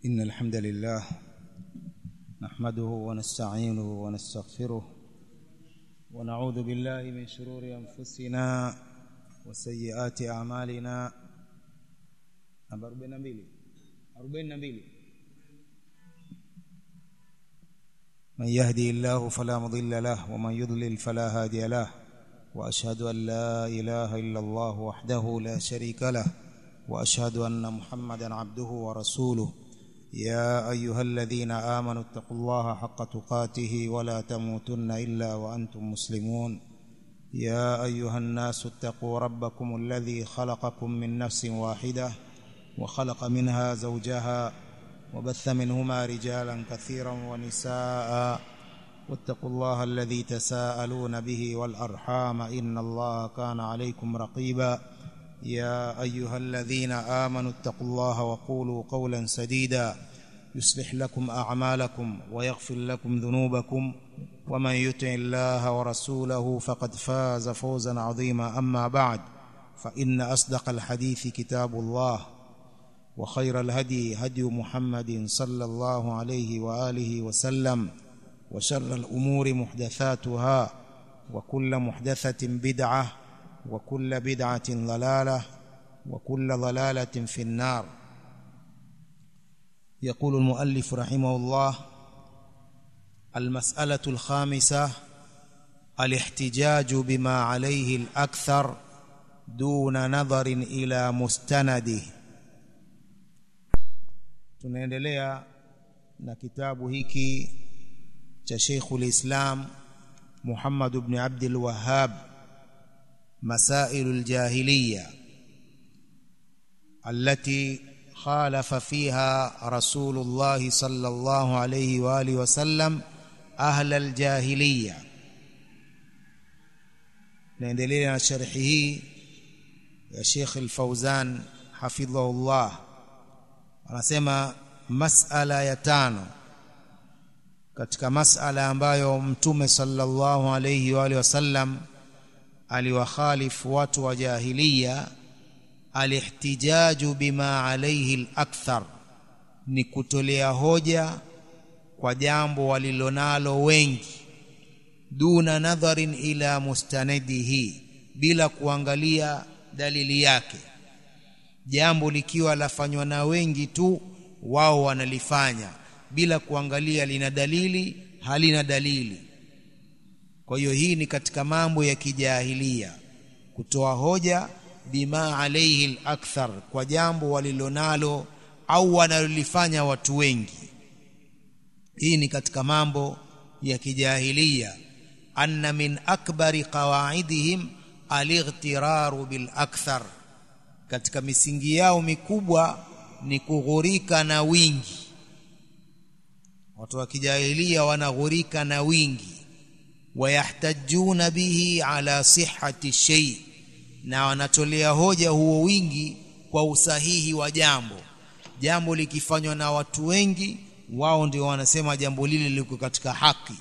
إن الحمد لله نحمده ونستعينه ونستغفره ونعوذ بالله من شرور أنفسنا وسيئات أعمالنا namba 42 42 من يهدي الله فلا مضل له ومن يضلل فلا هادي له واشهد ان لا اله الا الله وحده لا شريك له واشهد ان محمدا عبده ورسوله يا ايها الذين امنوا اتقوا الله حق تقاته ولا تموتن الا وانتم مسلمون يا ايها الناس اتقوا ربكم الذي خلقكم من نفس واحده وخلق منها زوجها وبث منهما رجالا كثيرا ونساء واتقوا الله الذي تساءلون به والارحام ان الله كان عليكم رقيبا يا ايها الذين امنوا اتقوا الله وقولوا قولا سديدا يصلح لكم اعمالكم ويغفر لكم ذنوبكم ومن يطع الله ورسوله فقد فاز فوزا عظيما اما بعد فان اصدق الحديث كتاب الله وخير الهدي هدي محمد صلى الله عليه واله وسلم وشر الامور محدثاتها وكل محدثه بدعه وكل بدعه ضلاله وكل ضلاله في النار يقول المؤلف رحمه الله المساله الخامسه الاحتجاج بما عليه الاكثر دون نظر الى مستنده tunaendelea na kitabu hiki cha Sheikhul Islam Muhammad ibn Abdul Wahhab Masailul Jahiliya التي خالف فيها رسول الله صلى الله عليه واله وسلم أهل الجاهلية naendelea na sharhi hii ya Sheikh Al-Fauzan hafidhahullah anasema masala ya tano katika masala ambayo mtume sallallahu alayhi wa alihi wasallam aliwakhalifu watu wa jahiliya alihtijaju bima alayhi al-akthar ni kutolea hoja kwa jambo walilonalo wengi duna nadharin ila mustanadihi bila kuangalia dalili yake jambo likiwa lafanywa na wengi tu wao wanalifanya bila kuangalia lina dalili halina dalili kwa hiyo hii ni katika mambo ya kijahilia kutoa hoja bima alaihi al-akthar kwa jambo walilonalo au wanalolifanya watu wengi hii ni katika mambo ya kijahilia anna min akbari qawaidihim al-ightiraru bil akthar katika misingi yao mikubwa ni kughurika na wingi watu wa kijahilia wanaghurika na wingi wayahtajuna bihi ala sihhati shay na wanatolea hoja huo wingi kwa usahihi wa jambo jambo likifanywa na watu wengi wao ndio wanasema jambo lile liko katika haki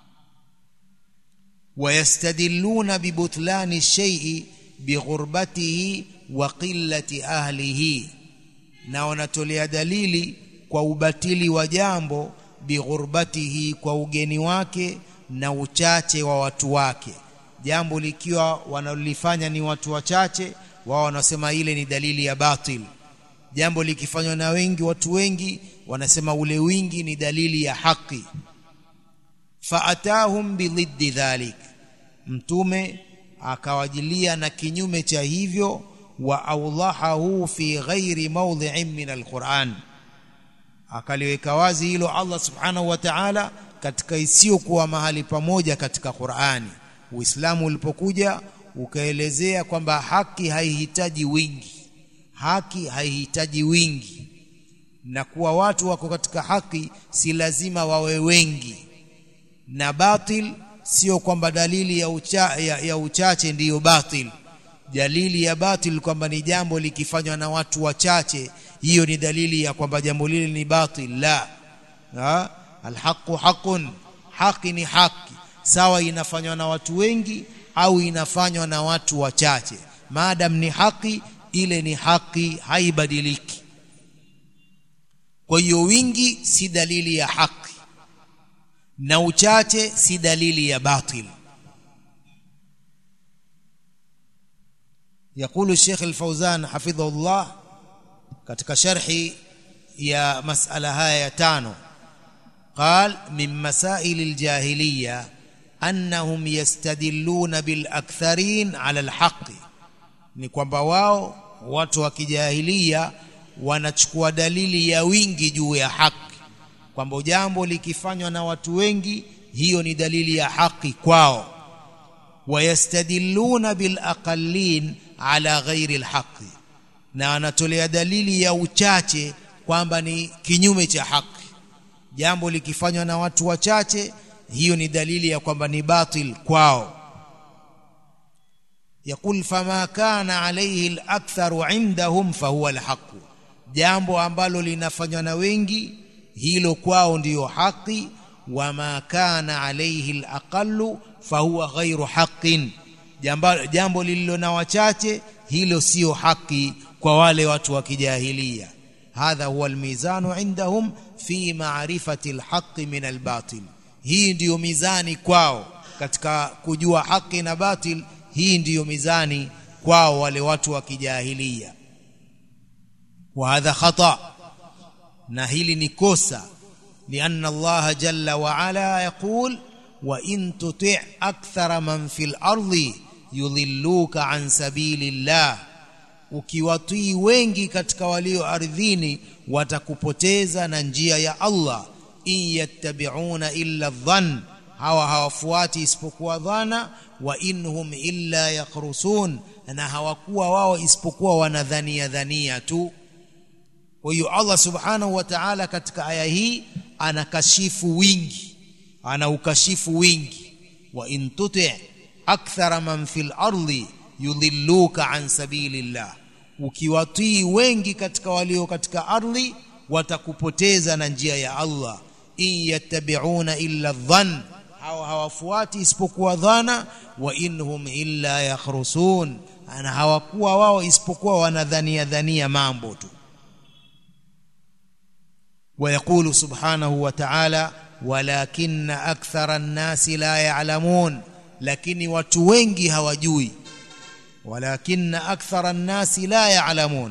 wayastadilluna bibutlani shay'i bighurbatihi wa qillati ahlihi na wanatolea dalili kwa ubatili wa jambo bighurbatihi kwa ugeni wake na uchache wa watu wake jambo likiwa wanalifanya ni watu wachache wao wanasema ile ni dalili ya batil jambo likifanywa na wengi watu wengi wanasema ule wingi ni dalili ya haki faatahum bidhiddi dhalik mtume akawajilia na kinyume cha hivyo wa awdahahu fi ghairi mawdhi'in min alquran akaliweka wazi hilo Allah subhanahu wa ta'ala katika isiyokuwa mahali pamoja katika Qur'ani Uislamu ulipokuja ukaelezea kwamba haki haihitaji wingi haki haihitaji wingi na kuwa watu wako katika haki si lazima wawe wengi na batil sio kwamba dalili ya, ucha, ya, ya uchache ndiyo batil dalili ya batil kwamba ni jambo likifanywa na watu wachache hiyo ni dalili ya kwamba jambo lile ni batil la ha? alhaqu haqun haki ni haki sawa inafanywa na watu wengi au inafanywa na watu wachache maadam ni haki ile ni haki haibadiliki kwa hiyo wingi si dalili ya haki na uchache si dalili ya batil يقول الشيخ الفوزان حفظه الله katika sharhi ya masala haya ya tano قال من مسائل الجاهليه انهم يستدلون بالاكثرين على الحق ni kwamba wao watu wa kijahilia wanachukua dalili ya wingi juu ya haki kwamba jambo likifanywa na watu wengi hiyo ni dalili ya haki kwao wayastadilluna bilaqallin ala ghairi alhaqi na anatolea dalili ya uchache kwamba ni kinyume cha haki jambo likifanywa na watu wachache hiyo ni dalili ya kwamba ni batil kwao يقول فما كان عليه الأكثر عندهم فهو الحق jambo ambalo linafanywa na wengi hilo kwao ndiyo haki wama kana alayhi alaqallu fahuwa ghairu haqqin jambo, jambo lililo na wachache hilo sio haki kwa wale watu wa kijahilia hadha huwa almizanu indahum fi ma'rifati alhaqqi min albatil hii ndiyo mizani kwao katika kujua haki na batil hii ndiyo mizani kwao wale watu wa kijahilia wa hadha khata na hili ni kosa لأن الله جل وعلا يقول وإن تطع أكثر من في الأرض يضلوك عن سبيل الله ukiwatii wengi katika walio ardhini watakupoteza na njia ya Allah in yattabi'una illa dhann hawa hawafuati isipokuwa dhana wa inhum illa yakhrusun na hawakuwa wao isipokuwa wanadhania dhania tu kwa hiyo Allah subhanahu wa ta'ala katika aya hii anakashifu wingi anaukashifu wingi wa in tuti akthara man fil ardi yudhilluka an sabilillah ukiwatii wengi katika walio katika ardhi watakupoteza na njia ya Allah in yattabi'una illa dhann hawa hawafuati isipokuwa dhana wa inhum illa yakhrusun ana hawakuwa wao isipokuwa wanadhania dhania mambo tu ويقول سبحانه وتعالى ولكن أكثر الناس لا يعلمون لكن watu wengi hawajui ولكن أكثر الناس لا يعلمون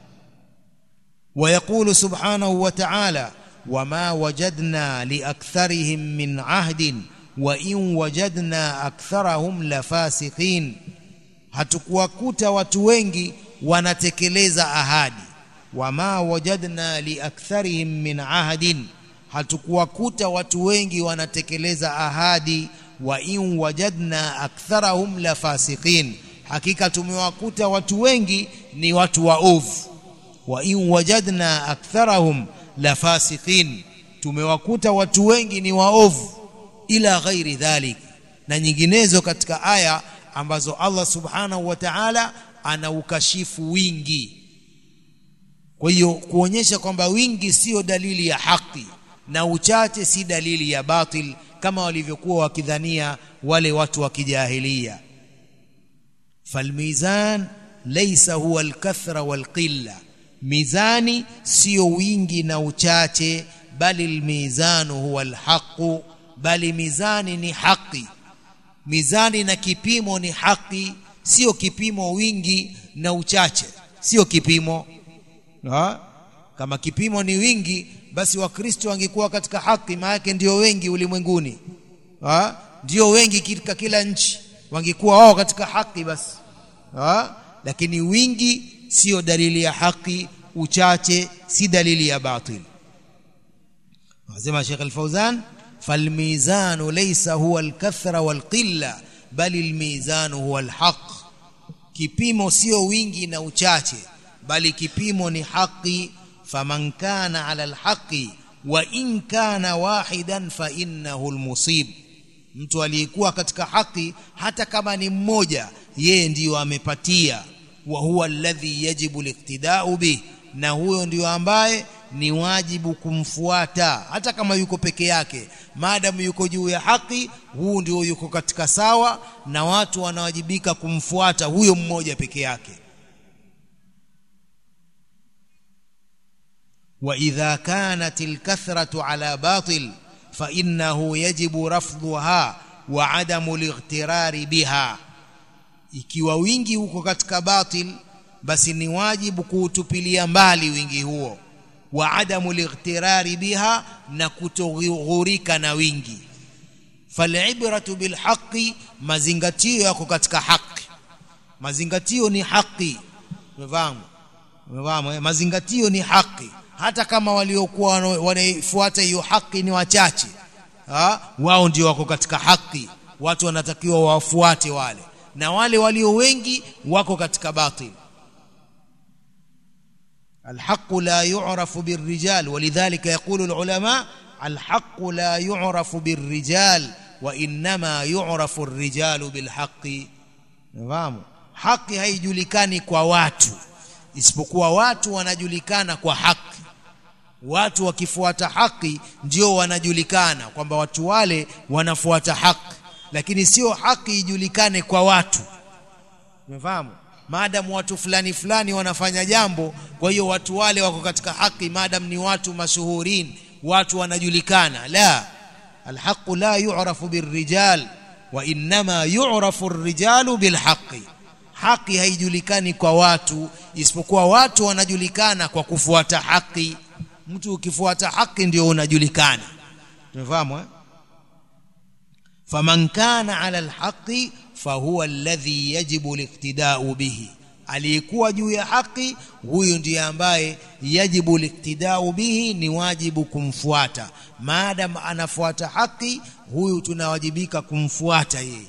ويقول سبحانه وتعالى وما وجدنا لأكثرهم من عهد وإن وجدنا أكثرهم لفاسقين hatukuwakuta watu wengi wanatekeleza ahadi wama wajadna liaktharihim min ahadin hatukuwakuta watu wengi wanatekeleza ahadi wa in wajadna aktharahum la fasiqin hakika tumewakuta watu wengi ni watu waovu wa in wajadna aktharahum la fasiqin tumewakuta watu wengi ni waovu ila ghairi dhalik na nyinginezo katika aya ambazo Allah subhanahu wa ta'ala anaukashifu wingi kwa hiyo kuonyesha kwamba wingi sio dalili ya haki na uchache si dalili ya batil kama walivyokuwa wakidhania wale watu wa kijahilia falmizan laysa huwa alkathra walqilla mizani sio wingi na uchache bali almizanu huwa alhaqu bali mizani ni haki mizani na kipimo ni haki sio kipimo wingi na uchache sio kipimo ha? kama kipimo ni wingi basi wakristo wangekuwa katika haki maana ndio wengi ulimwenguni ha? ndio wengi katika kila nchi wangekuwa wao katika haki basi ha? lakini wingi sio dalili ya haki uchache si dalili ya batil anasema Sheikh Al-Fauzan falmizanu laysa huwa al-kathra wal-qilla bali al-mizanu huwa al-haq kipimo sio wingi na uchache bali kipimo ni haki faman kana ala alhaqi wa in kana wahidan fa innahu almusib mtu aliyekuwa katika haki hata kama ni mmoja yeye ndiyo amepatia wa huwa alladhi yajibu liqtida'u bih na huyo ndiyo ambaye ni wajibu kumfuata hata kama yuko peke yake maadamu yuko juu ya haki huu ndio yuko katika sawa na watu wanawajibika kumfuata huyo mmoja peke yake واذا كانت الكثره على باطل فانه يجب رفضها وعدم الاغترار بها ikiwa wingi uko katika batil basi ni wajibu kuutupilia mbali wingi huo wa adamu lightirari biha na kutoghurika na wingi falibratu bilhaqi mazingatio yako katika haki mazingatio ni haki umefahamu umefahamu mazingatio ni haki hata kama waliokuwa wanaifuata hiyo haki ni wachache ha? wao ndio wako katika haki watu wanatakiwa wafuate wale na wale walio wengi wako katika batil الحق لا يعرف بالرجال ولذلك يقول العلماء الحق لا يعرف بالرجال وانما يعرف الرجال بالحق fahamu haki haijulikani kwa watu isipokuwa watu wanajulikana kwa haki watu wakifuata haki ndio wanajulikana kwamba watu wale wanafuata haki lakini sio haki ijulikane kwa watu umefahamu maadamu watu fulani fulani wanafanya jambo kwa hiyo watu wale wako katika haki maadamu ni watu mashuhurin watu wanajulikana la alhaqu la yu'rafu birrijal wa inma yu'rafu ar-rijalu bilhaqi haki haijulikani kwa watu isipokuwa watu wanajulikana kwa kufuata haki mtu ukifuata haki ndio unajulikana tumefahamu eh faman kana ala alhaqi fahuwa alladhi yajibu liqtida'u bihi aliyekuwa juu ya haki huyu ndiye ambaye yajibu liqtida'u bihi ni wajibu kumfuata maadam anafuata haki huyu tunawajibika kumfuata yeye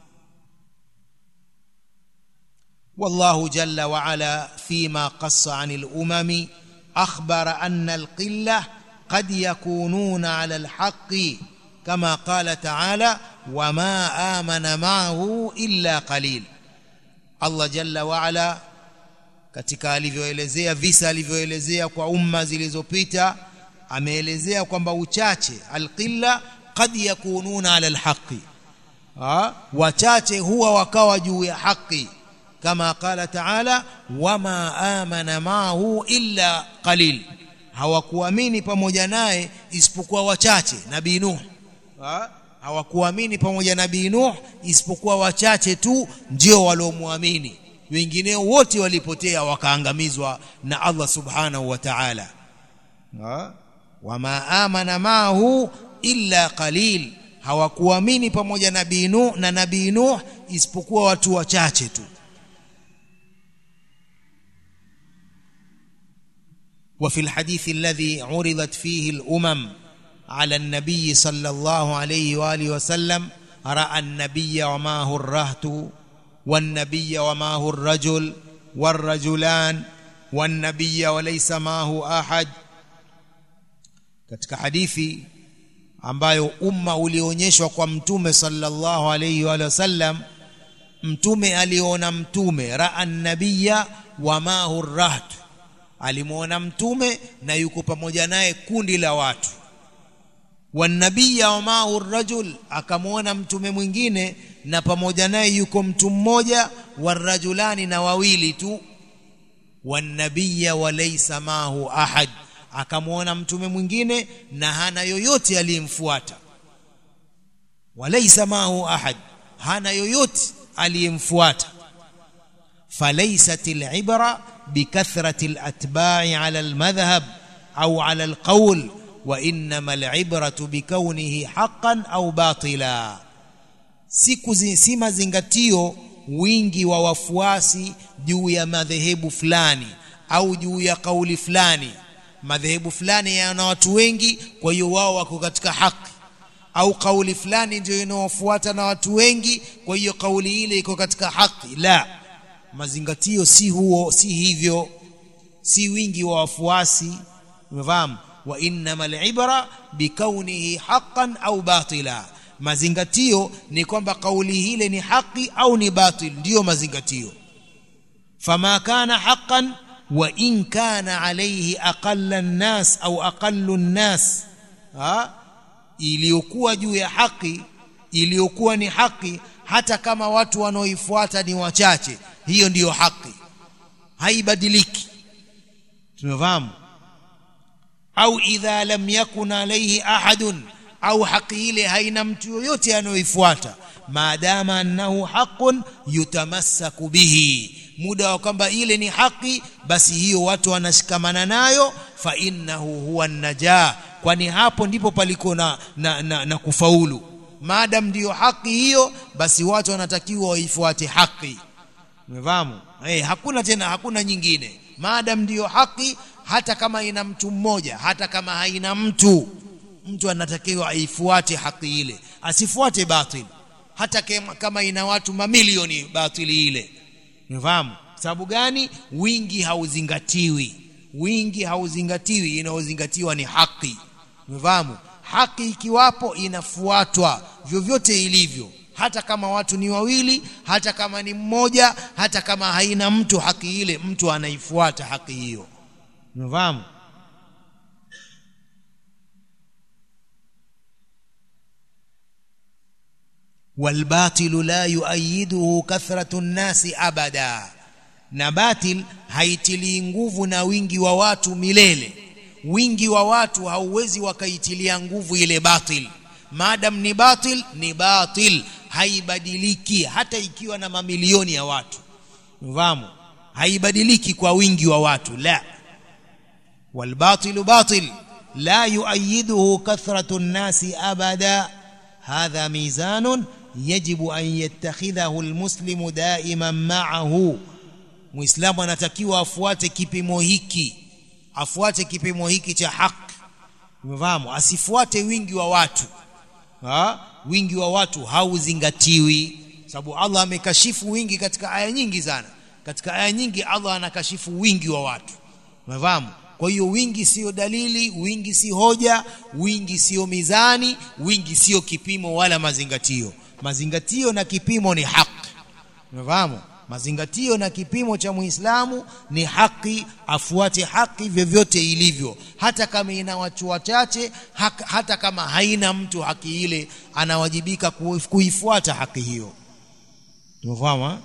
والله جل وعلا فيما قص عن الامم اخبر ان القله قد يكونون على الحق كما قال تعالى وما امن معه الا قليل Allah jalla waala katika alivyoelezea visa alivyoelezea kwa umma zilizopita ameelezea kwamba uchache alqilla qad yakununa ala alhaqi wachache huwa wakawa juu ya haki kama qala taala wama amana maahu illa qalil hawakuamini pamoja naye isipokuwa wachache nabii nuh hawakuamini pamoja na nabii Nuh isipokuwa wachache tu ndio waliomwamini wengineo wote walipotea wakaangamizwa na Allah subhanahu wa ta'ala wama amana maahu illa qalil hawakuamini pamoja na nabii Nuh na nabii Nuh isipokuwa watu wachache tu وفي الحديث الذي عرضت فيه الأمم على النبي صلى الله عليه واله وسلم راى النبي ومعه الرهط والنبي ومعه الرجل والرجلان والنبي وليس معه احد katika hadithi ambayo umma ulionyeshwa kwa mtume sallallahu alayhi wa sallam mtume aliona mtume raa nabiyya wa mahu raht alimuona mtume na yuko pamoja naye kundi la watu wanabiya wa maahu rajul akamwona mtume mwingine na pamoja naye yuko mtu mmoja warajulani na wawili tu wanabiya walaysa maahu ahad akamwona mtume mwingine na hana yoyote aliyemfuata walaysa maahu ahad hana yoyote aliyemfuata falaysat alibra bikathrati alatba'i ala almadhhab au ala alqawl وانما العبره بكونه حقا او باطلا siku si mazingatio wingi wa wafuasi juu ya madhehebu fulani au juu ya kauli fulani madhehebu fulani yana watu wengi kwa hiyo wao wako katika haki au kauli fulani ndio inaofuata na watu wengi kwa hiyo kauli ile iko katika haki la mazingatio si huo si hivyo si wingi wa wafuasi umefahamu wa innamal ibra bikaunihi haqqan au batila mazingatio ni kwamba kauli hile ni haki au ni batil ndiyo mazingatio fama kana haqqan wa in kana alayhi aqalla an-nas au aqallu an-nas ha iliyokuwa juu ya haki iliyokuwa ni haki hata kama watu wanaoifuata ni wachache hiyo ndiyo haki haibadiliki tumefahamu au idha lam yakun alayhi ahadun au haki ile haina mtu yoyote anayoifuata maadama annahu haqqun yutamassaku bihi muda wa kwamba ile ni haki basi hiyo watu wanashikamana nayo fa innahu huwa najaa kwani hapo ndipo paliko na, na, na, na kufaulu maadam ndiyo haki hiyo basi watu wanatakiwa waifuate haki umefahamu hey, hakuna tena hakuna nyingine maadam ndiyo haki hata kama ina mtu mmoja hata kama haina mtu mtu anatakiwa aifuate haki ile asifuate batil hata kama ina watu mamilioni batili ile umefahamu sababu gani wingi hauzingatiwi wingi hauzingatiwi inaozingatiwa ni haki umefahamu haki ikiwapo inafuatwa vyovyote ilivyo hata kama watu ni wawili hata kama ni mmoja hata kama haina mtu haki ile mtu anaifuata haki hiyo umefahamu والباطل لا يؤيده كثرة الناس أبدا na batil haitilii nguvu na wingi wa watu milele wingi wa watu hauwezi wakaitilia nguvu ile batil maadam ni batil ni batil haibadiliki hata ikiwa na mamilioni ya watu mfahamu haibadiliki kwa wingi wa watu la والباطل باطل لا يؤيده كثرة الناس أبدا هذا ميزان يجب أن يتخذه المسلم دائما معه muislamu anatakiwa afuate kipimo hiki afuate kipimo hiki cha haki umefahamu asifuate wingi wa watu ha? wingi wa watu hauzingatiwi sababu Allah amekashifu wingi katika aya nyingi sana katika aya nyingi Allah anakashifu wingi wa watu umefahamu kwa hiyo wingi sio dalili wingi si hoja wingi sio mizani wingi sio kipimo wala mazingatio mazingatio na kipimo ni haki umefahamu mazingatio na kipimo cha muislamu ni haki afuate haki vyovyote ilivyo hata kama ina watu wachache hata kama haina mtu haki ile anawajibika kuifuata haki hiyo tumefahamu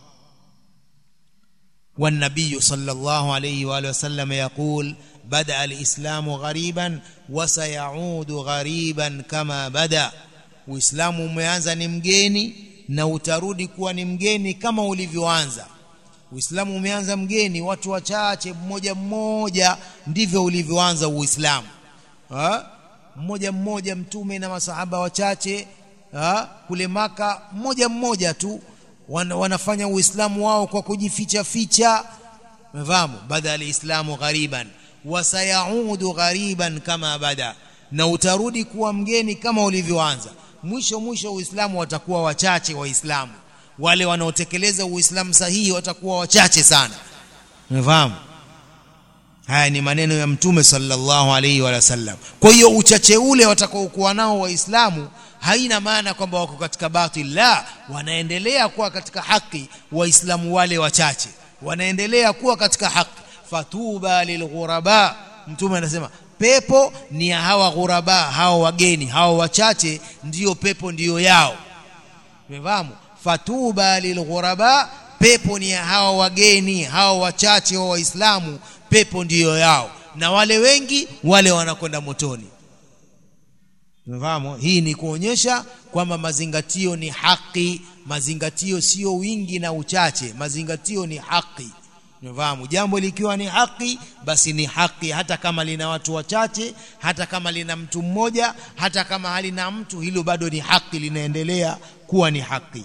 والنبي صلى الله عليه واله وسلم يقول بدا الاسلام غريبا وسيعود غريبا كما بدا uislamu umeanza ni mgeni na utarudi kuwa ni mgeni kama ulivyoanza uislamu umeanza mgeni watu wachache mmoja mmoja ndivyo ulivyoanza uislamu ha? mmoja mmoja mtume na masahaba wachache ha? kule maka mmoja mmoja tu wan, wanafanya uislamu wao kwa kujificha ficha mfahamu bada alislamu ghariban wasayaudu ghariban kama bada na utarudi kuwa mgeni kama ulivyoanza mwisho mwisho uislamu watakuwa wachache waislamu wale wanaotekeleza uislamu sahihi watakuwa wachache sana umefahamu haya ni maneno ya mtume sallallahu alaihi wa sallam kwa hiyo uchache ule watakaokuwa nao waislamu haina maana kwamba wako katika batil la wanaendelea kuwa katika haki waislamu wale wachache wanaendelea kuwa katika haki fatuba lilghuraba mtume anasema pepo ni ya hawa ghuraba hawa wageni hawa wachache ndiyo pepo ndiyo yao umefahamu fatuba lilghuraba pepo ni ya hawa wageni hawa wachache wa waislamu pepo ndiyo yao na wale wengi wale wanakwenda motoni umefahamu hii ni kuonyesha kwamba mazingatio ni haki mazingatio sio wingi na uchache mazingatio ni haki umefahamu jambo likiwa ni haki basi ni haki hata kama lina watu wachache hata kama lina mtu mmoja hata kama halina mtu hilo bado ni haki linaendelea kuwa ni haki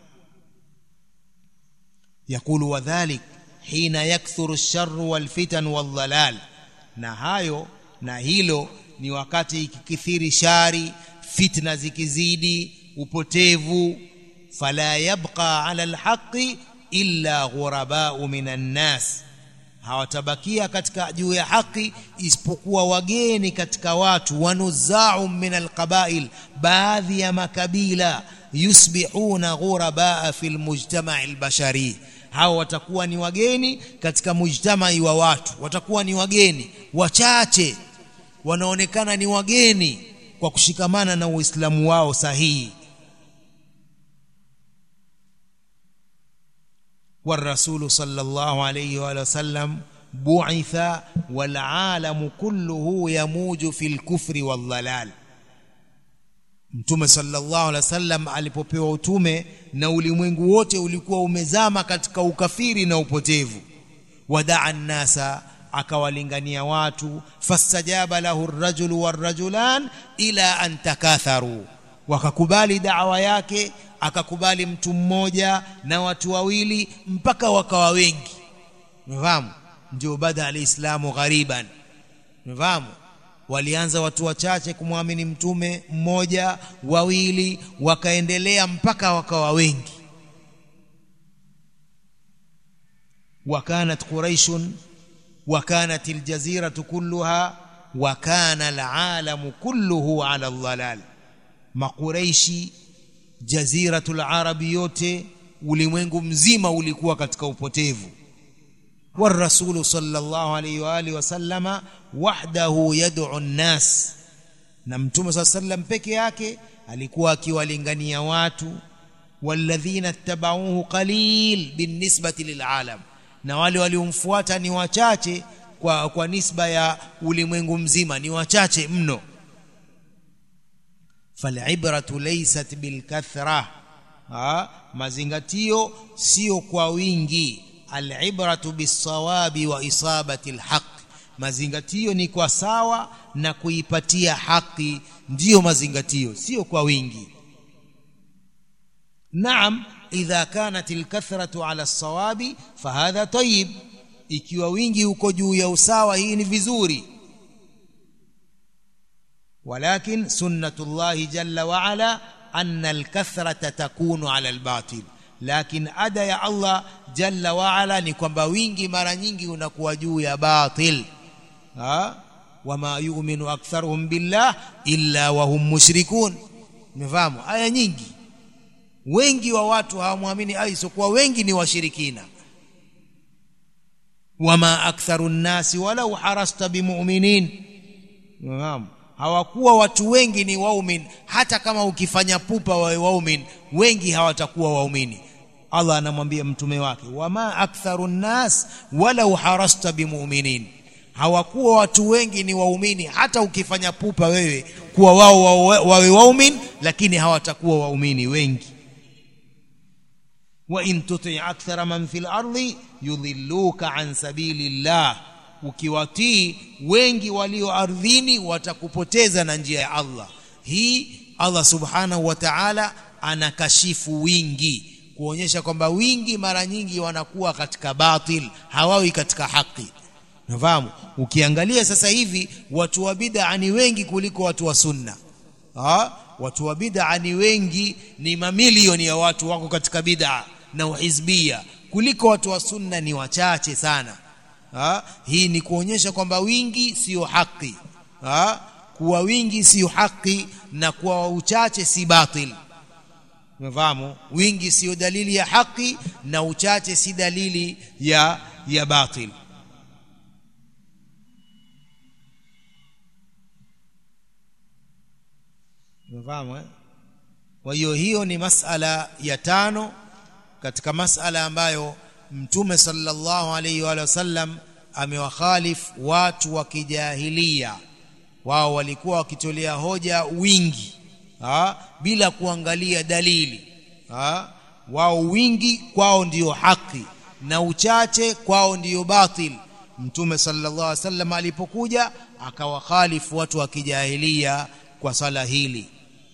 يقول وذلك حين يكثر الشر والفتن والضلال na hayo na hilo ni wakati ikikithiri shari fitna zikizidi upotevu fala yabqa ala alhaqi illa ghurabau minan nas hawatabakia katika juu ya haki isipokuwa wageni katika watu wanuzau min alqabail baadhi ya makabila yusbihuna ghurabaa fil mujtama' albashari hao watakuwa ni wageni katika mujtamai wa watu watakuwa ni wageni wachache wanaonekana ni wageni kwa kushikamana na uislamu wao sahihi والرسول صلى الله عليه وآله وسلم bu'itha wal alamu kulluhu yamuju fil kufri wal dhalal Mtume sallallahu alaihi wasallam alipopewa utume na ulimwengu wote ulikuwa umezama katika ukafiri na upotevu wadaa nnasa akawalingania watu fastajaba lahu ar-rajulu war-rajulan ila an takatharu wakakubali da'wa yake akakubali mtu mmoja na watu wawili mpaka wakawa wengi umefahamu ndio bada alislamu ghariban umefahamu walianza watu wachache kumwamini mtume mmoja wawili wakaendelea mpaka wakawa wengi وكانت قريش وكانت الجزيرة كلها وكان العالم كله على الضلال ما قريشي جزيرة العرب yote ulimwengu mzima ulikuwa katika upotevu والرسول صلى الله عليه واله وسلم وحده يدعو الناس na mtume صلى الله عليه وسلم peke yake alikuwa akiwalingania watu والذين اتبعوه قليل بالنسبة للعالم na wale waliomfuata ni wachache kwa kwa nisba ya ulimwengu mzima ni wachache mno falibratu laysat bilkathra mazingatio sio kwa wingi alibratu bisawabi wa isabati alhaq mazingatio ni kwa sawa na kuipatia haki ndiyo mazingatio sio kwa wingi naam idha kanat alkathratu ala alsawabi fahadha tayyib ikiwa wingi uko juu ya usawa hii ni vizuri walakin sunnatullahi jalla wa ala anna alkathrata takunu ala albatil lakin ada ya Allah jalla wa ala ni kwamba wingi mara nyingi unakuwa juu ya batil ha wama yu'minu aktharuhum billah illa wa hum mushrikun umefahamu aya nyingi wengi wa watu hawamwamini aisokuwa wengi ni washirikina wama aktharu nnasi walau harasta bimu'minin naam hawakuwa watu wengi ni waumin hata kama ukifanya pupa wawe waumin wengi hawatakuwa waumini Allah anamwambia mtume wake wama aktharu nnas walau harasta bimu'minin hawakuwa watu wengi ni waumini hata ukifanya pupa wewe kuwa wao wawe waumin lakini hawatakuwa waumini wengi وإن تطع أكثر من في الأرض يضلوك عن سبيل الله ukiwatii wengi walio ardhini watakupoteza na njia ya Allah hii Allah subhanahu wa ta'ala anakashifu wingi kuonyesha kwamba wingi mara nyingi wanakuwa katika batil hawawi katika haki nafahamu ukiangalia sasa hivi watu wa bid'a ni wengi kuliko watu wa sunna ha? watu wa bid'a ni wengi ni mamilioni ya watu wako katika bid'a na uhizbia kuliko watu wa sunna ni wachache sana ha? hii ni kuonyesha kwamba wingi sio haki ha? kuwa wingi sio haki na kuwa uchache si batil umefahamu wingi sio dalili ya haki na uchache si dalili ya ya batil umefahamu eh? kwa hiyo hiyo ni masala ya tano katika masala ambayo mtume sallallahu alaihi wa sallam amewakhalif watu wa kijahilia wao walikuwa wakitolea hoja wingi ha? bila kuangalia dalili ha? wao wingi kwao ndiyo haki na uchache kwao ndiyo batil mtume sallallahu alaihi wasallam alipokuja akawakhalifu watu wa kijahilia kwa sala hili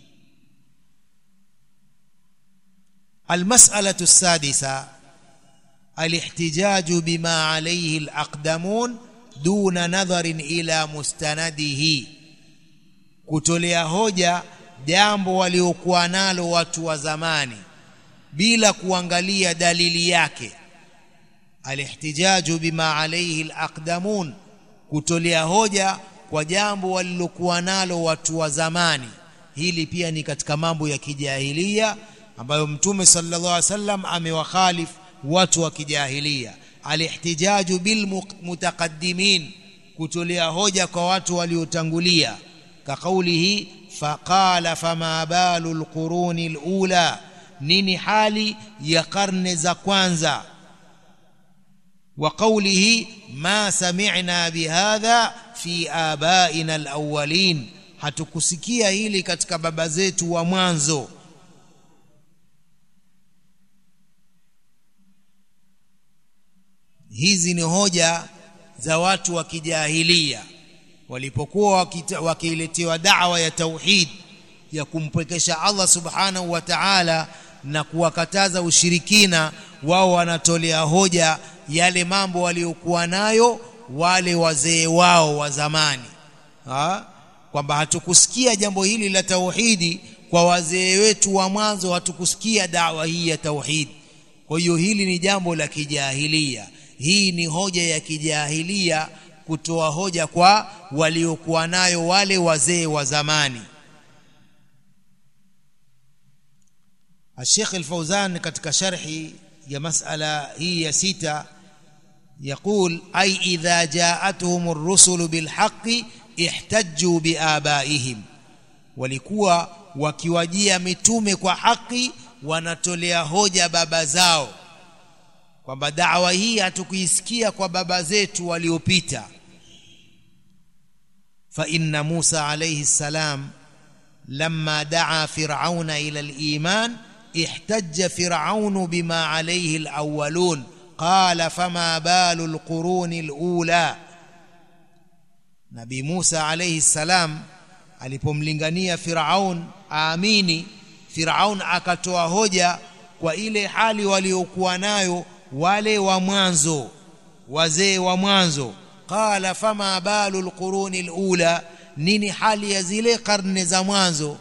المسألة السادسة الاحتجاج بما عليه الأقدمون دون نظر إلى مستنده kutolea hoja jambo waliokuwa nalo watu wa zamani bila kuangalia dalili yake alihtijaju bima alayhi alaqdamun kutolea hoja kwa jambo walilokuwa nalo watu wa zamani hili pia ni katika mambo ya kijahilia ambayo mtume sallallahu alaihi wasallam amewakhalif watu wa kijahilia alihtijaju bil mutaqaddimin kutolea hoja kwa watu waliotangulia كقوله فقال فما بال القرون الأولى nini hali ya karne za kwanza وقوله ما سمعنا بهذا في آبائنا الأولين hatukusikia hili katika baba zetu wa mwanzo hizi ni hoja za watu wa kijahilia walipokuwa wakiletewa da'wa ya tauhid ya kumpwekesha Allah subhanahu wa ta'ala na kuwakataza ushirikina wao wanatolea hoja yale mambo waliokuwa nayo wale wazee wao wa zamani ha? kwamba hatukusikia jambo hili la tauhidi kwa wazee wetu wa mwanzo hatukusikia dawa hii ya tauhid kwa hiyo hili ni jambo la kijahilia hii ni hoja ya kijahilia kutoa hoja kwa waliokuwa nayo wale wazee wa zamani الشيخ الفوزان katika sharhi ya masala hii ya sita يقول أي إذا جاءتهم الرسل بالحق احتجوا بآبائهم walikuwa wakiwajia mitume kwa haki wanatolea hoja baba zao kwamba dawa hii hatukuisikia kwa baba zetu waliopita fa inna Musa alayhi salam lamma daa fir'auna ila al-iman ihtajja fir'aunu bima alayhi al-awwalun qala fama balu al-quruni al-ula Nabii Musa alayhi salam alipomlingania Firaun aamini Firaun akatoa hoja kwa ile hali waliokuwa nayo wale wa mwanzo wazee wa mwanzo qala fama balu alquruni alula nini hali ya zile karne za mwanzo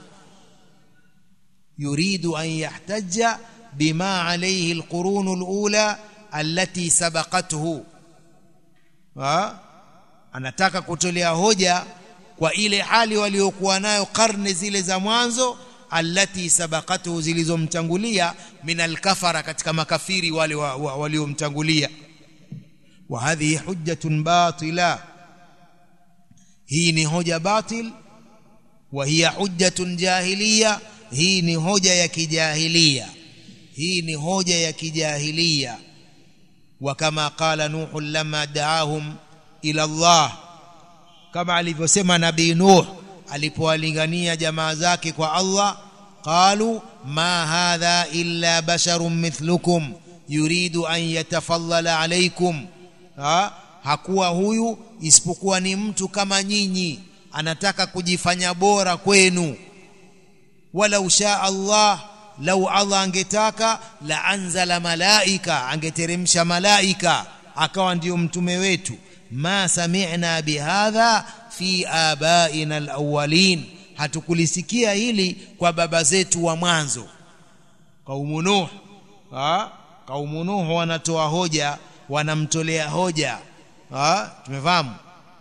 yuridu an yahtajja bima alayhi alqurunu alula allati sabaqathu ha anataka kutolea hoja kwa ile hali waliokuwa nayo karne zile za mwanzo allati sabaqatu zilizomtangulia min alkafara katika makafiri wale waliomtangulia wa hadhihi hujjatun batila hii ni hoja batil wa hiya hujjatun jahiliya hii ni hoja ya kijahilia hii ni hoja ya kijahilia wa kama qala nuh lamma da'ahum ila Allah kama alivyosema nabii Nuh alipowalingania jamaa zake kwa Allah qalu ma hadha illa basharun mithlukum yuridu an yatafallala alaykum ha? hakuwa huyu isipokuwa ni mtu kama nyinyi anataka kujifanya bora kwenu wala usha Allah lau Allah angetaka la anzala malaika angeteremsha malaika akawa ndio mtume wetu ma sami'na bihadha fi abaina alawwalin hatukulisikia hili kwa baba zetu wa mwanzo kaumu nuh ha kaumu nuh wanatoa hoja wanamtolea hoja ha tumefahamu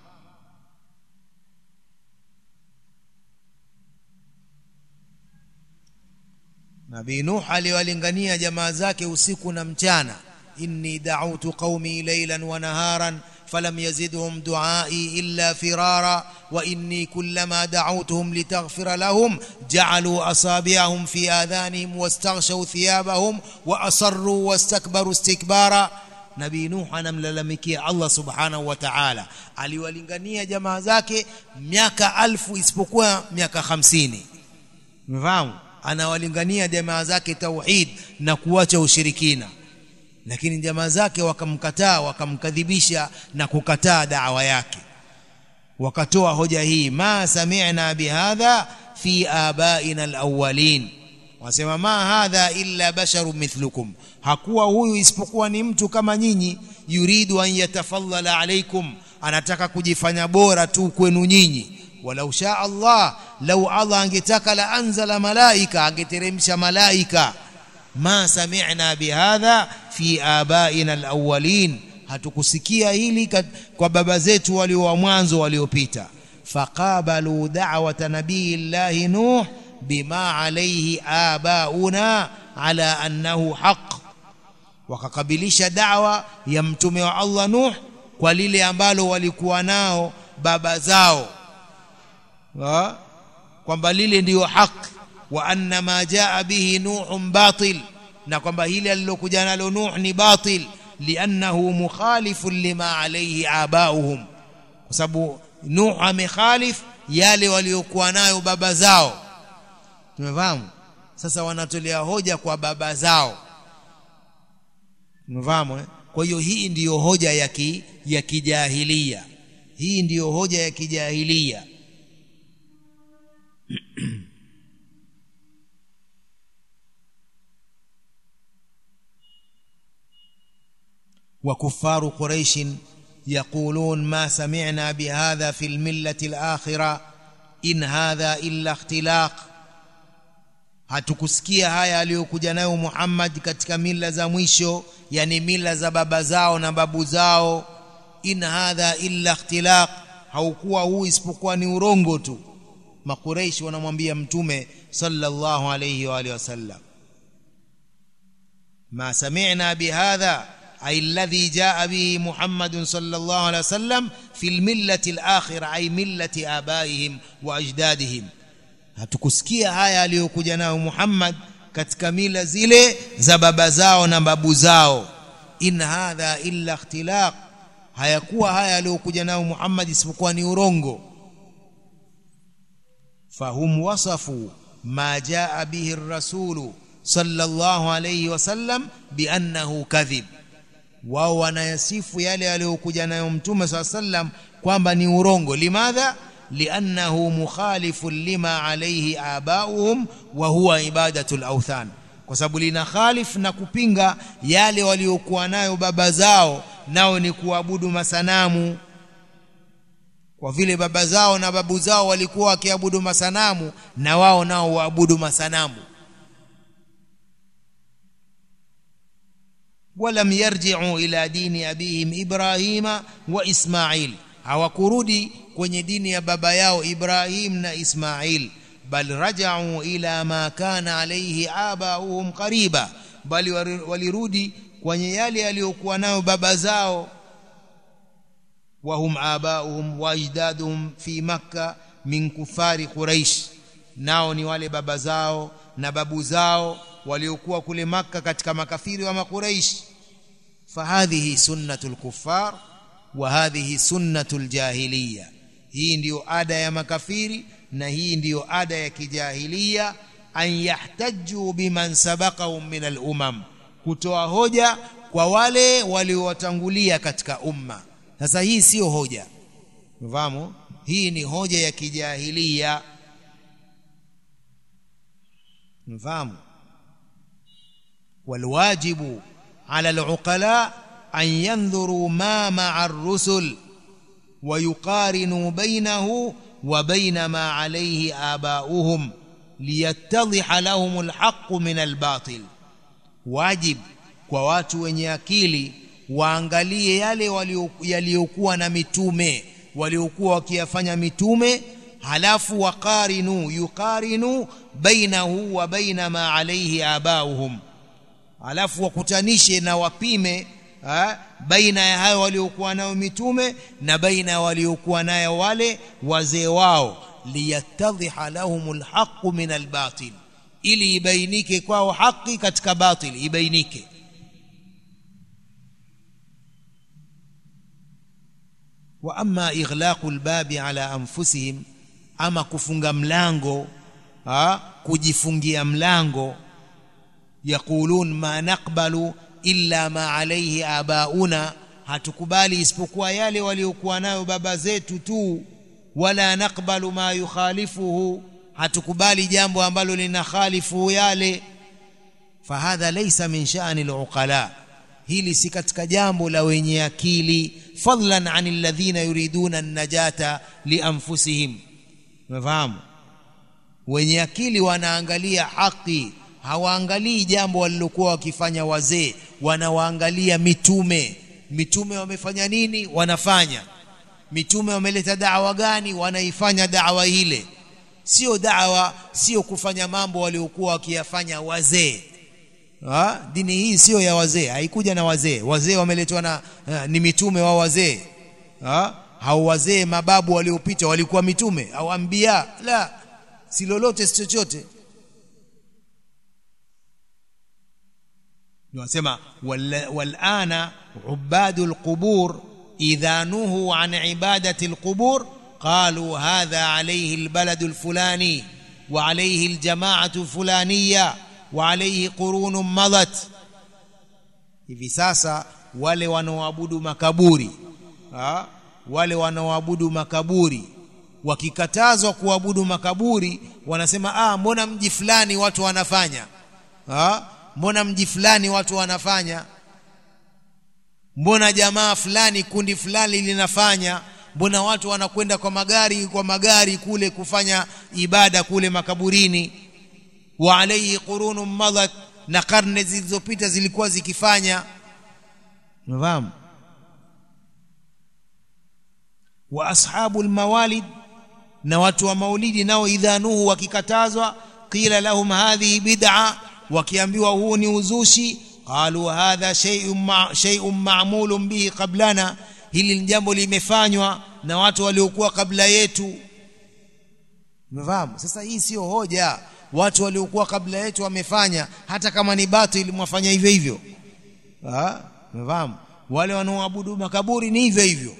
Nabii Nuh aliwalingania jamaa zake usiku na mchana inni da'awtu qaumi laylan wa naharan فلم يزدهم دعائي إلا فرارا وإني كلما دعوتهم لتغفر لهم جعلوا أصابعهم في آذانهم واستغشوا ثيابهم وأصروا واستكبروا استكبارا nabii nuh anamlalamikia allah subhanahu wa taala aliwalingania jamaa zake miaka alfu isipokuwa miaka hamsini mfahamu anawalingania jamaa zake tauhid na kuacha ushirikina lakini jamaa zake wakamkataa wakamkadhibisha na kukataa dawa yake wakatoa hoja hii ma sami'na bihadha fi abaina alawwalin wasema ma hadha illa basharun mithlukum hakuwa huyu isipokuwa ni mtu kama nyinyi yuridu an yatafallala alaikum anataka kujifanya bora tu kwenu nyinyi walau shaa Allah lau Allah angetaka la anzala malaika angeteremsha malaika ma sami'na bihadha fi abaina alawwalin hatukusikia hili kwa baba zetu walio wa mwanzo waliopita faqabalu da'wata nabiyillahi nuh bima alayhi abauna ala annahu haqq wakakabilisha da'wa ya mtume wa Allah nuh kwa lile ambalo walikuwa nao baba zao kwamba lile ndiyo haki wa anna ma jaa bihi nuhun batil na kwamba hili alilokuja nalo nuh ni batil liannahu mukhalifun lima alayhi abauhum kwa sababu Nuh amekhalif yale waliokuwa nayo baba zao tumefahamu sasa wanatolea hoja kwa baba zao tumefahamu eh? kwa hiyo hii ndiyo hoja ya ki, ya kijahilia hii ndiyo hoja ya kijahilia وكفار قريش يقولون ما سمعنا بهذا في الملة الآخرة إن هذا إلا اختلاق hatukusikia haya aliyokuja nayo Muhammad katika mila za mwisho yani mila za baba zao na babu zao in hadha illa ikhtilaq haukuwa huu isipokuwa ni urongo tu makureishi wanamwambia mtume sallallahu alayhi wa alihi wasallam ma sami'na bihadha أي الذي جاء به محمد صلى الله عليه وسلم في الملة الآخرة أي ملة آبائهم وأجدادهم hatukusikia haya aliyokuja nayo Muhammad katika mila zile za baba zao na babu zao in hadha illa ikhtilaq hayakuwa haya aliyokuja nayo Muhammad isipokuwa ni urongo fahum wasafu ma jaa bihi ar-rasulu sallallahu alayhi wasallam biannahu kadhib wao wanayasifu yale aliyokuja nayo mtume saa sallam kwamba ni urongo limadha liannahu mukhalifun lima alayhi abauhum wa huwa ibadatu al-awthan kwa sababu lina khalif na kupinga yale waliokuwa nayo baba zao nao ni kuabudu masanamu kwa vile baba zao na babu zao walikuwa wakiabudu masanamu na wao nao waabudu masanamu ولم يرجعوا إلى دين أبيهم إبراهيم وإسماعيل hawakurudi kwenye dini ya baba yao Ibrahim na Ismail bal raja'u ila ma kana alayhi abauhum qariba bali walirudi kwenye yale yaliyokuwa nayo baba zao wahum abauhum wa ajdaduhum fi makka min kufari quraish nao ni wale baba zao na babu zao waliokuwa kule makka katika makafiri wa makuraish fahadhihi sunnatul kuffar wa hadhihi sunnatul jahiliya hii ndiyo ada ya makafiri na hii ndiyo ada ya kijahilia an yahtaju biman sabaqahum min al-umam kutoa hoja kwa wale waliowatangulia katika umma sasa hii sio hoja mfahamu hii ni hoja ya kijahilia mfahamu والواجب على العقلاء أن ينظروا ما مع الرسل ويقارنوا بينه وبين ما عليه آباؤهم ليتضح لهم الحق من الباطل واجب kwa watu wenye akili waangalie yale yaliyokuwa na mitume waliokuwa wakiyafanya mitume halafu waqarinu yuqarinu bainahu wa baina ma alayhi abauhum alafu wakutanishe na wapime ha, baina ya hayo waliokuwa nayo mitume na baina ya waliokuwa nayo wale wazee wao liyattadhiha lahumul haqqu min albatil ili ibainike kwao haki katika batil ibainike wa amma ighlaqu albabi ala anfusihim ama kufunga mlango ha, kujifungia mlango yaqulun ma naqbalu illa ma alayhi abauna hatukubali isipokuwa yale waliokuwa nayo baba zetu tu wala naqbalu ma yukhalifuhu hatukubali jambo ambalo linakhalifu yale fahadha laysa min sha'ni aluqala hili si katika jambo la wenye akili fadlan anil ladhina yuriduna an-najata lianfusihim umefahamu wenye akili wanaangalia haki hawaangalii jambo walilokuwa wakifanya wazee wanawaangalia mitume mitume wamefanya nini wanafanya mitume wameleta dawa gani wanaifanya dawa ile sio dawa sio kufanya mambo waliokuwa wakiyafanya wazee ha? dini hii sio ya wazee haikuja na wazee wazee wameletwa na ha, ni mitume wa wazee ha? hao wazee mababu waliopita walikuwa mitume au ambia la si lolote si chochote wanasema walana عباد القبور إذا نهوا عن عبادة القبور قالوا هذا عليه البلد الفلاني وعليه الجماعة الفلانية وعليه قرون مضت hivi sasa wale wanaoabudu makaburi ha? wale wanaoabudu makaburi wakikatazwa kuabudu makaburi wanasema ah mbona mji fulani watu wanafanya ha? mbona mji fulani watu wanafanya mbona jamaa fulani kundi fulani linafanya mbona watu wanakwenda kwa magari kwa magari kule kufanya ibada kule makaburini wa alayhi qurunun madat na karne zilizopita zilikuwa zikifanya unafahamu wa ashabul mawalid na watu wa maulidi nao idha nuhu wakikatazwa qila lahum hadhihi bid'a wakiambiwa huu ni uzushi qalu hadha shay'un ma, shay'un ma'mulun bihi qablana hili ni jambo limefanywa na watu waliokuwa kabla yetu umefahamu sasa hii sio hoja watu waliokuwa kabla yetu wamefanya hata kama ni batil mwafanya hivyo hivyo ah umefahamu wale wanaoabudu makaburi ni hivyo hivyo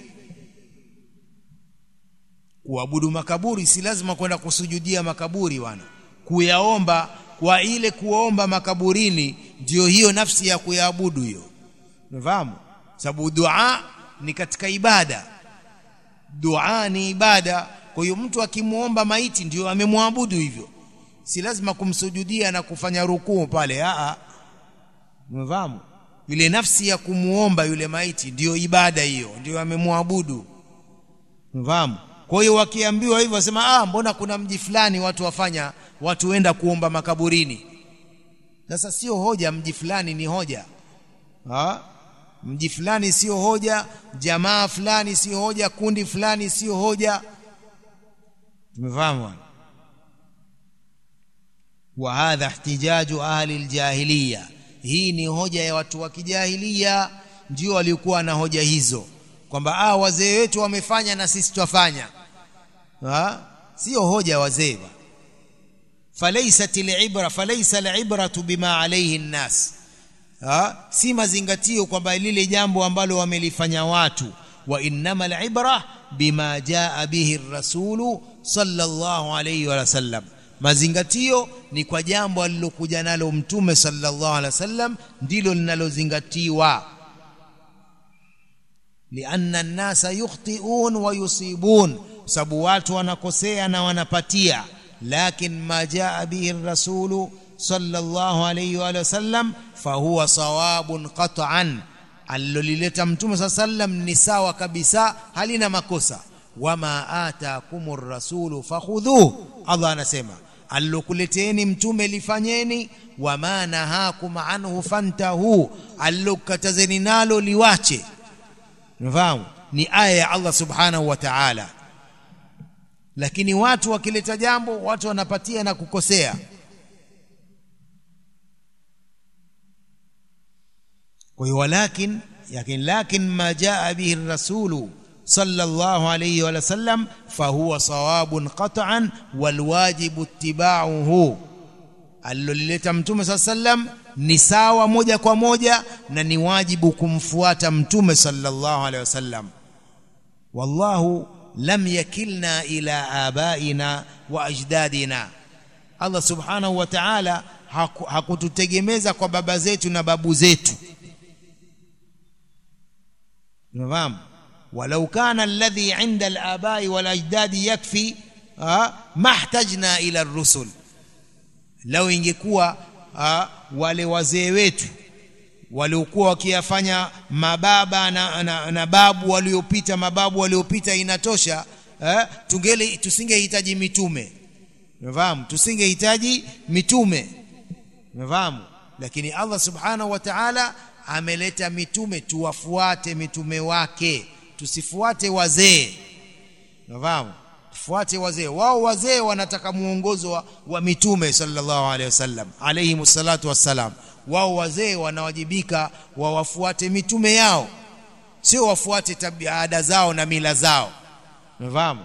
kuabudu makaburi si lazima kwenda kusujudia makaburi wana kuyaomba kwa ile kuomba makaburini ndio hiyo nafsi ya kuyaabudu hiyo unafahamu sababu dua ni katika ibada dua ni ibada kwa hiyo mtu akimuomba maiti ndio amemwabudu hivyo si lazima kumsujudia na kufanya rukuu pale a unafahamu ile nafsi ya kumuomba yule maiti ndiyo ibada hiyo ndio amemwabudu unafahamu kwa hiyo wakiambiwa hivyo wasema ah mbona kuna mji fulani watu wafanya watu wenda kuomba makaburini sasa sio hoja mji fulani ni hoja ha? mji fulani sio hoja jamaa fulani sio hoja kundi fulani sio hoja tumefahamu wa hadha ihtijaju ahli aljahiliya hii ni hoja ya watu wa kijahilia ndio walikuwa na hoja hizo kwamba ah wazee wetu wamefanya na sisi twafanya ha sio hoja wazee falaysat alibra falaysa alibratu bima alayhi an-nas ha si mazingatio kwamba lile jambo ambalo wamelifanya watu wa innama alibra bima jaa bihi ar-rasulu sallallahu alayhi wa sallam mazingatio ni kwa jambo alilokuja nalo mtume sallallahu alaihi wasallam ndilo linalozingatiwa lianna an-nasa yukhti'un wa yusibun sababu watu wanakosea na wanapatia lakin ma jaa bihi ar-rasulu sallallahu alayhi wa sallam fahuwa sawabun qat'an alilolileta mtume sallallahu alayhi wasallam ni sawa kabisa halina makosa wama ataakumur rasulu fakhudhuhu Allah anasema allokuleteni mtume lifanyeni wama nahakum anhu fantahu allokatazeni nalo liwache unafahamu ni aya ya Allah subhanahu wa ta'ala lakini watu wakileta jambo watu wanapatia na kukosea kwa hiyo walakin yakin lakin ma jaa bihi rasulu صلى الله عليه وسلم فهو صواب قطعا والواجب اتباعه alilolileta mtume saa sallam ni sawa moja kwa moja na ni wajibu kumfuata mtume sallallahu alaihi wasallam wallahu lam yakilna ila abaina wa ajdadina Allah subhanahu wa ta'ala hakututegemeza kwa baba zetu na babu zetu unafahamu ولو كان الذي عند الآباء والأجداد يكفي ما احتجنا إلى الرسل لو ingekuwa wale wazee wetu waliokuwa wakiyafanya mababa na, na, na babu waliopita mababu waliopita inatosha eh, tungele tusingehitaji mitume umefahamu tusingehitaji mitume umefahamu lakini Allah subhanahu wa ta'ala ameleta mitume tuwafuate mitume wake tusifuate wazee unafahamu tufuate wazee wao wazee wanataka muongozo wa, wa mitume sallallahu alaihi wasallam alayhi salatu wassalam wao wazee wanawajibika wawafuate mitume yao sio wafuate tabia ada zao na mila zao unafahamu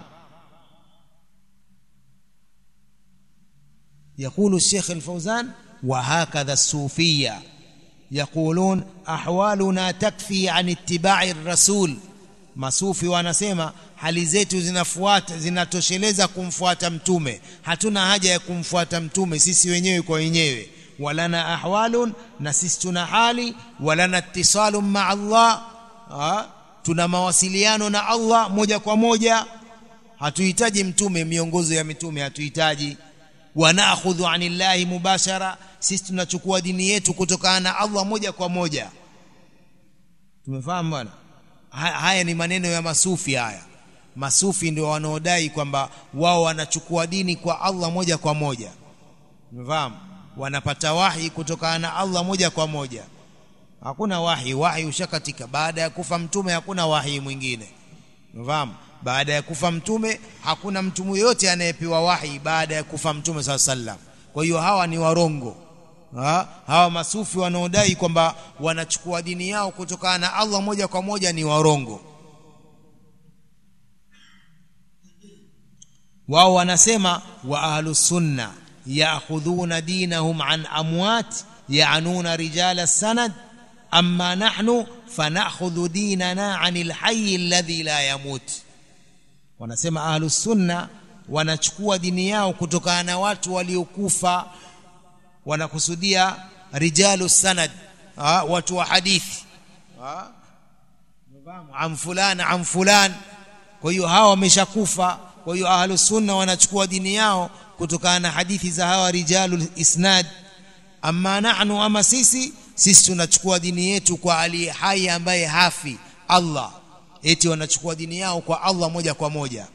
يقول الشيخ الفوزان وهكذا الصوفيه yaqulun ahwaluna takfi an ittiba'i rasul masufi wanasema hali zetu zinafuata zinatosheleza kumfuata mtume hatuna haja ya kumfuata mtume sisi wenyewe kwa wenyewe walana ahwalun na sisi tuna hali walana ittisalun ma Allah ha? tuna mawasiliano na Allah moja kwa moja hatuhitaji mtume miongozo ya mitume hatuhitaji wanakhudhu anillahi mubashara sisi tunachukua dini yetu kutokana na Allah moja kwa moja tumefahamu bwana haya ni maneno ya masufi haya masufi ndio wanaodai kwamba wao wanachukua dini kwa Allah moja kwa moja umefahamu wanapata wahi kutokana na Allah moja kwa moja hakuna wahi wahi ushakatika baada ya kufa mtume hakuna wahi mwingine umefahamu baada ya kufa mtume hakuna mtu yote anayepewa wahi baada ya kufa mtume saa sallam kwa hiyo hawa ni warongo ha? hawa masufi wanaodai kwamba wanachukua dini yao kutokana na Allah moja kwa moja ni warongo wao wanasema wa ahlus sunna ya'khudhuna dinahum an amwat ya'nuna rijala sanad amma nahnu fanakhudhu dinana anil hayy alladhi la yamut wanasema ahlus sunna wanachukua dini yao kutokana na watu waliokufa wanakusudia rijalu sanad ha, watu wa hadithi ha? am fulan am fulan kwa hiyo hawa wameshakufa kwa hiyo ahlus sunna wanachukua dini yao kutokana na hadithi za hawa rijalu isnad amma nahnu ama sisi sisi tunachukua dini yetu kwa aliye hai ambaye hafi Allah eti wanachukua dini yao kwa Allah moja kwa moja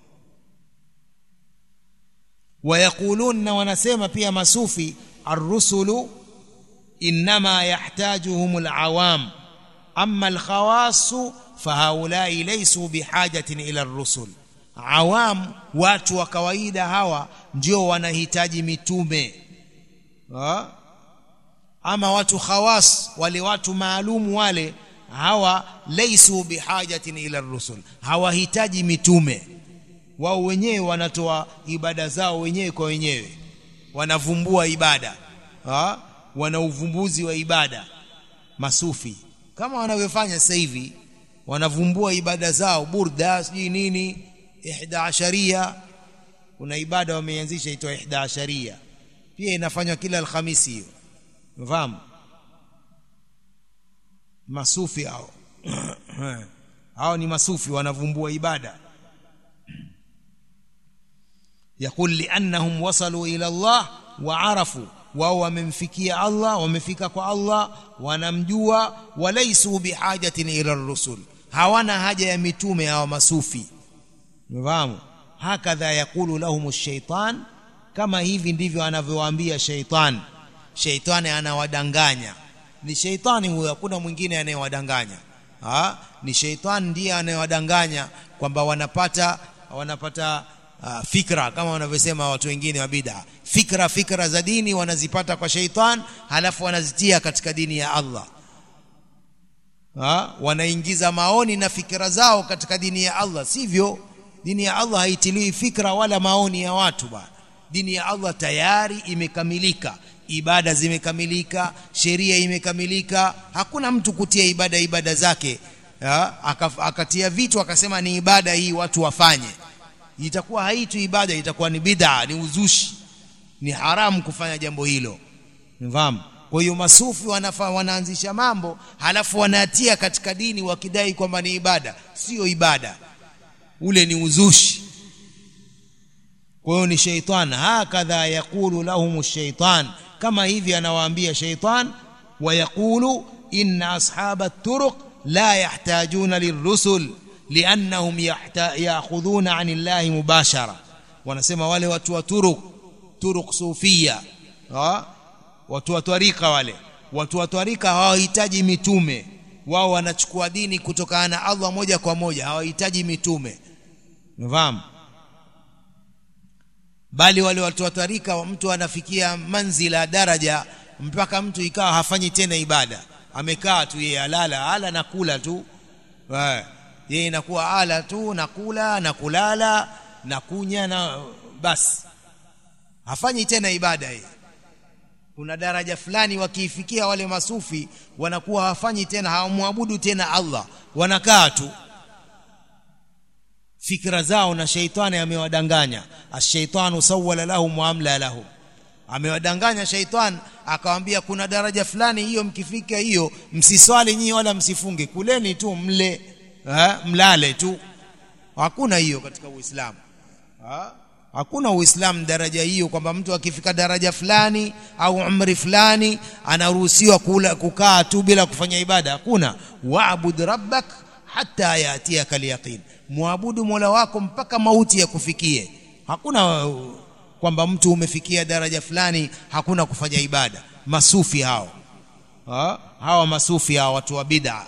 wayakulun na wanasema pia masufi arrusulu inma yahtajuhum alawam amma alkhawas fahaulai laysu bihajatin ila arrusul awam watu wa kawaida hawa ndio wanahitaji mitume ha? ama watu khawas wale watu maalumu wale hawa laysu bihajatin ila rusul hawahitaji mitume wao wenyewe wanatoa ibada zao wenyewe kwa wenyewe wanavumbua ibada ha? wana uvumbuzi wa ibada masufi kama wanavyofanya sasa hivi wanavumbua ibada zao burda sijui nini ihda asharia kuna ibada wameanzisha itwa ihda asharia pia inafanywa kila alhamisi hiyo mfahamu masufi hao hao ni masufi wanavumbua ibada يقول لأنهم وصلوا إلى الله وعرفوا wao wamemfikia Allah wamefika kwa Allah wanamjua walaisu bihajatin ila rusul hawana haja ya mitume hawa masufi umefahamu hakadha yakulu lahum shaitan kama hivi ndivyo anavyowaambia shaitan shaitani anawadanganya ni shaitani huyo hakuna mwingine anayewadanganya ha ni shaitani ndiye anayewadanganya kwamba wanapata wanapata uh, fikra kama wanavyosema watu wengine wa bid'a fikra fikra za dini wanazipata kwa shaitan halafu wanazitia katika dini ya Allah ha? wanaingiza maoni na fikra zao katika dini ya Allah sivyo dini ya Allah haitiliwi fikra wala maoni ya watu bana dini ya Allah tayari imekamilika ibada zimekamilika sheria imekamilika hakuna mtu kutia ibada ibada zake ha? akatia vitu akasema ni ibada hii watu wafanye itakuwa haitu ibada itakuwa ni bid'a ni uzushi ni haramu kufanya jambo hilo nifahamu kwa hiyo masufi wanafa, wanaanzisha mambo halafu wanatia katika dini wakidai kwamba ni ibada sio ibada ule ni uzushi kwa hiyo ni shaitan hakadha yakulu lahum shaitan kama hivi anawaambia shaitan wayaqulu inna ashaba turuq la yahtajuna lirusul liannahum ya'khudhuna 'ani llahi mubashara wanasema wale watu wa turuq turuq sufia ha? watu wa twarika wale watu wa twarika hawahitaji mitume wao wanachukua dini kutokana na Allah moja kwa moja hawahitaji mitume unafahamu bali wale watu wa twarika mtu anafikia manzila daraja mpaka mtu ikawa hafanyi tena ibada amekaa tu yeye alala ala na kula tu yeye inakuwa ala tu na kula na kulala na kunya na basi hafanyi tena ibada yeye kuna daraja fulani wakiifikia wale masufi wanakuwa hawafanyi tena hawamwabudu tena Allah wanakaa tu fikra zao na sheitani amewadanganya ashaitanu sawala lahum wa amla lahum amewadanganya shaitan akawambia kuna daraja fulani hiyo mkifika hiyo msiswali nyinyi wala msifunge kuleni tu mle ha? mlale tu hakuna hiyo katika uislamu ha? hakuna uislamu daraja hiyo kwamba mtu akifika daraja fulani au umri fulani anaruhusiwa kula kukaa tu bila kufanya ibada hakuna waabud rabbak hata yatiaka alyaqin muabudu mola wako mpaka mauti ya kufikie hakuna kwamba mtu umefikia daraja fulani hakuna kufanya ibada masufi hao ha? hawa masufi hawa watu wa bid'a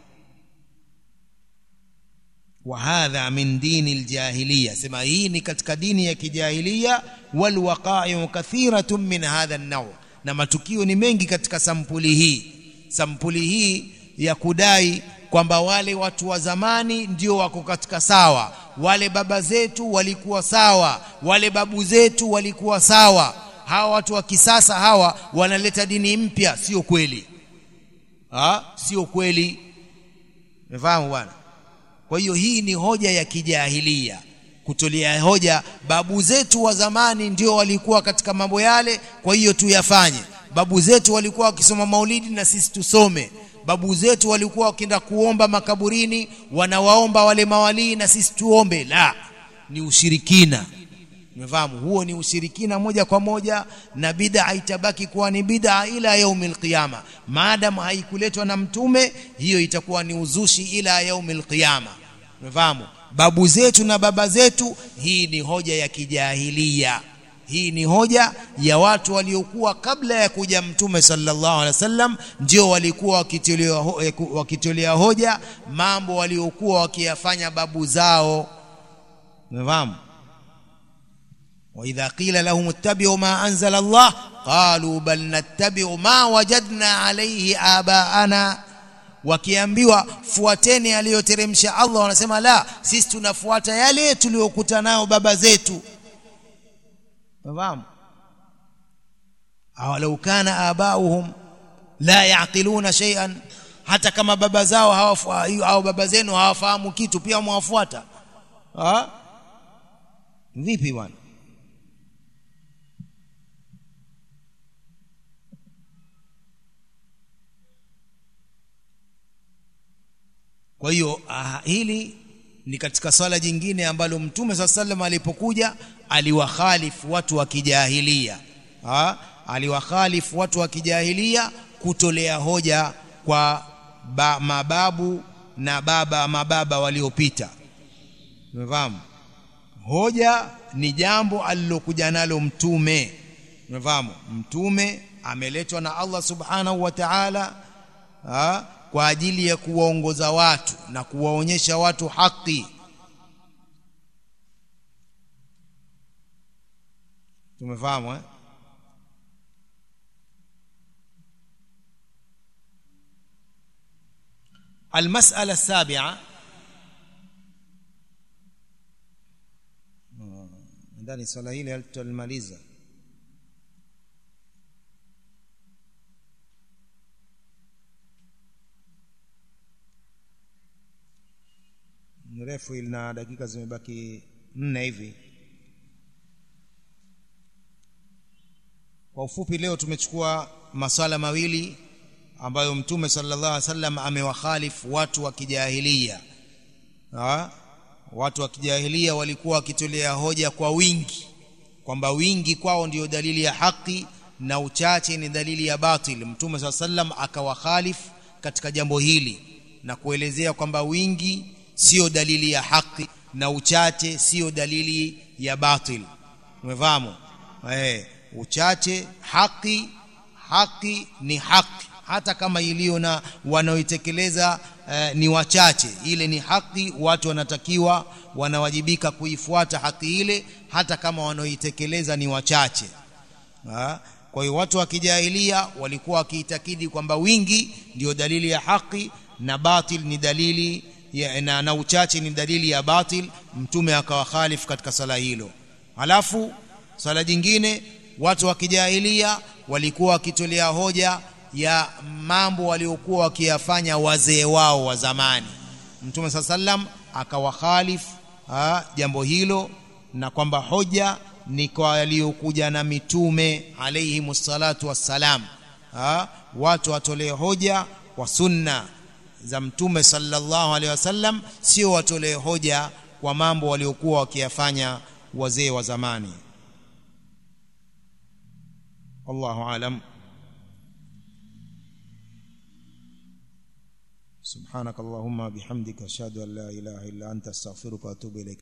وهذا من دين الجاهلية سما hii ni katika dini ya kijahilia walwaqa'u kathiratun min hadha an-naw na matukio ni mengi katika sampuli hii sampuli hii ya kudai kwamba wale watu wa zamani ndio wako katika sawa wale baba zetu walikuwa sawa wale babu zetu walikuwa sawa hawa watu wa kisasa hawa wanaleta dini mpya sio kweli ha sio kweli umefahamu bwana kwa hiyo hii ni hoja ya kijahilia kutolea hoja babu zetu wa zamani ndio walikuwa katika mambo yale kwa hiyo tuyafanye babu zetu walikuwa wakisoma maulidi na sisi tusome babu zetu walikuwa wakienda kuomba makaburini wanawaomba wale mawalii na sisi tuombe la ni ushirikina umefahamu huo ni ushirikina moja kwa moja na bid'a itabaki kuwa ni bid'a ila yaumil qiyama maadam haikuletwa na mtume hiyo itakuwa ni uzushi ila yaumil qiyama umefahamu babu zetu na baba zetu hii ni hoja ya kijahilia hii ni hoja ya watu waliokuwa kabla ya kuja mtume sallallahu alaihi wasallam ndio walikuwa wakitolea ho, wakitolea hoja mambo waliokuwa wakiyafanya babu zao umefahamu واذا قيل لهم اتبعوا ما انزل الله قالوا بل نتبع ما وجدنا عليه آباءنا wakiambiwa fuateni aliyoteremsha Allah wanasema la sisi tunafuata yale tuliyokuta nayo baba zetu fahamu awalau kana abauhum la yaqiluna shay'an hata kama baba zao hawafu au baba zenu hawafahamu kitu pia mwafuata ha vipi bwana kwa hiyo ah, hili ni katika swala jingine ambalo mtume saa sallam alipokuja aliwakhalifu watu wa kijahilia ha? aliwakhalifu watu wa kijahilia kutolea hoja kwa ba, mababu na baba mababa waliopita umefahamu hoja ni jambo alilokuja nalo mtume umefahamu mtume ameletwa na Allah subhanahu wa ta'ala kwa ajili ya kuwaongoza watu na kuwaonyesha watu haki tumefahamu eh المسألة السابعة ndani swala hili tulimaliza mrefu na dakika zimebaki nne hivi kwa ufupi leo tumechukua maswala mawili ambayo mtume sallallahu alaihi wasallam amewakhalifu watu wa kijahilia ha? watu wa kijahilia walikuwa wakitolea hoja kwa wingi kwamba wingi kwao ndio dalili ya haki na uchache ni dalili ya batil mtume saa sallam akawakhalifu katika jambo hili na kuelezea kwamba wingi sio dalili ya haki na uchache sio dalili ya batil umefahamu eh uchache haki haki ni haki hata kama iliyo na wanaoitekeleza eh, ni wachache ile ni haki watu wanatakiwa wanawajibika kuifuata haki ile hata kama wanaoitekeleza ni wachache ha? kwa hiyo watu wa kijahilia walikuwa wakiitakidi kwamba wingi ndio dalili ya haki na batil ni dalili ya, na, na uchache ni dalili ya batil mtume akawakhalifu katika sala hilo halafu sala jingine watu wa kijahilia walikuwa wakitolea hoja ya mambo waliokuwa wakiyafanya wazee wao wa zamani mtume saa sallam akawakhalif jambo hilo na kwamba hoja ni kwa waliokuja na mitume alayhi salatu wassalam watu watolee hoja kwa sunna za mtume sallallahu alaihi wasallam sio watolee hoja kwa mambo waliokuwa wakiyafanya wazee wa zamani wallahu alam سبحانك اللهم بحمدك اشهد ان لا اله الا انت استغفرك واتوب اليك